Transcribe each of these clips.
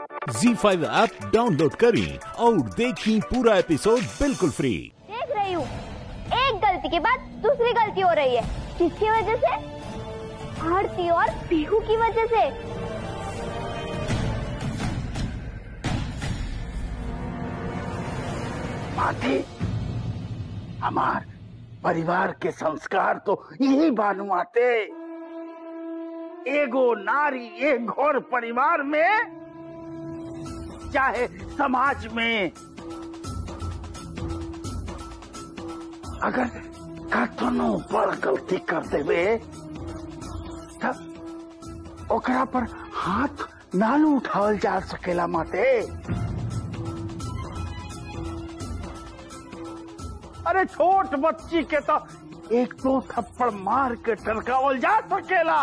जी five app download करें और देखें पूरा एपिसोड बिल्कुल फ्री देख रही हूँ एक गलती के बाद दूसरी गलती हो रही है किसकी वजह से आरती और पीहू की वजह से माथे हमार परिवार के संस्कार तो यही बानू आते एगो नारी एक घोर परिवार में चाहे समाज में अगर कतनो बड़ गलती कर देवे तब ओकरा पर हाथ नालू उठावल जा सकेला माते अरे छोट बच्ची के तो एक दो थप्पड़ मार के टरकावल जा सकेला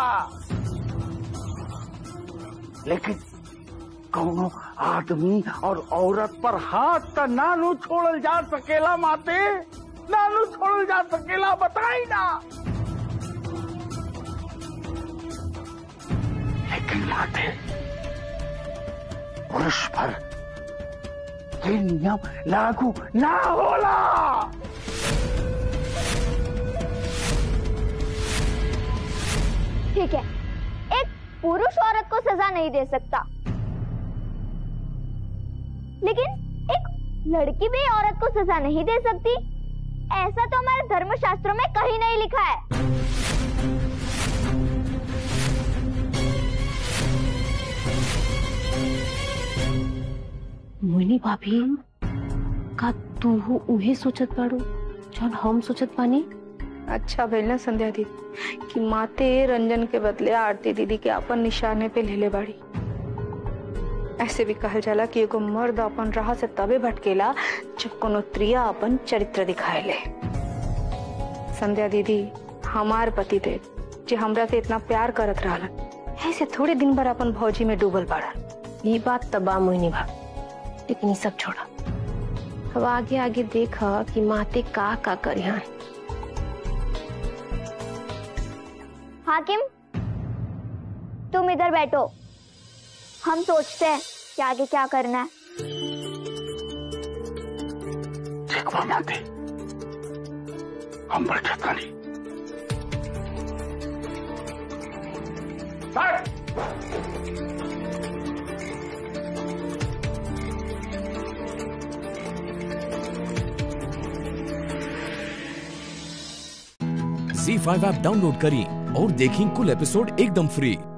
लेकिन कौनो आदमी और औरत पर हाथ त नानू छोड़ल जा सकेला माते नानू छोड़ल जा सकेला बताई ना लेकिन माते पुरुष पर ये नियम लागू ना होला ठीक है एक पुरुष औरत को सजा नहीं दे सकता लेकिन एक लड़की भी औरत को सजा नहीं दे सकती ऐसा तो हमारे धर्मशास्त्रों में कहीं नहीं लिखा है मोहिनी भाभी का तू उहे सोचत बाड़ू जौन हम सोचत बानी अच्छा भइल ना संध्या दीदी कि माते रंजन के बदले आरती दीदी के अपन निशाने पे लेले बाड़ी ऐसे भी कहल जाला कि एगो मर्द अपन राह से तबे भटकेला जब कोनो त्रिया अपन चरित्र दिखाएले संध्या दीदी हमार पति देव जे हमरा से इतना प्यार करत रहलन ऐसे थोड़े दिन भर अपन भौजी में डूबल पड़ल ये बात तबा मोहिनी भाभी लेकिन ये सब छोड़ा अब आगे आगे देखा कि माते का का करिहन हाकिम तुम इधर बैठो हम सोचते हैं कि आगे क्या करना है ठीक बा माते हम बैठे तानी सर जी फाइव ऐप डाउनलोड करें और देखें कुल एपिसोड एकदम फ्री